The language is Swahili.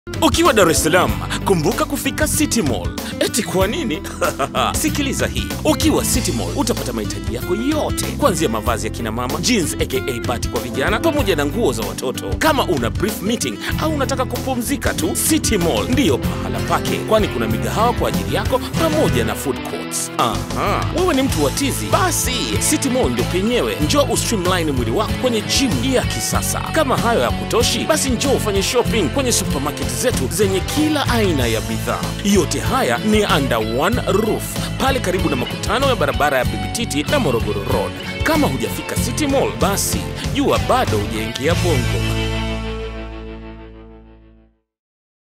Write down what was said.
Ukiwa Dar es Salaam, kumbuka kufika City Mall. Eti kwa nini? Sikiliza hii. Ukiwa City Mall utapata mahitaji yako yote, kuanzia mavazi ya kina mama, jeans aka bati kwa vijana, pamoja na nguo za watoto. Kama una brief meeting au unataka kupumzika tu, City Mall ndiyo pahala pake, kwani kuna migahawa kwa ajili yako pamoja na food courts. Aha, wewe ni mtu wa tizi? Basi City Mall ndio penyewe. Njoo ustreamline mwili wako kwenye gym ya kisasa. Kama hayo hayakutoshi, basi njoo ufanye shopping kwenye supermarket zetu zenye kila aina ya bidhaa. Yote haya ni under one roof pale karibu na makutano ya barabara ya Bibi Titi na Morogoro Road. Kama hujafika City Mall, basi jua bado hujaingia Bongo.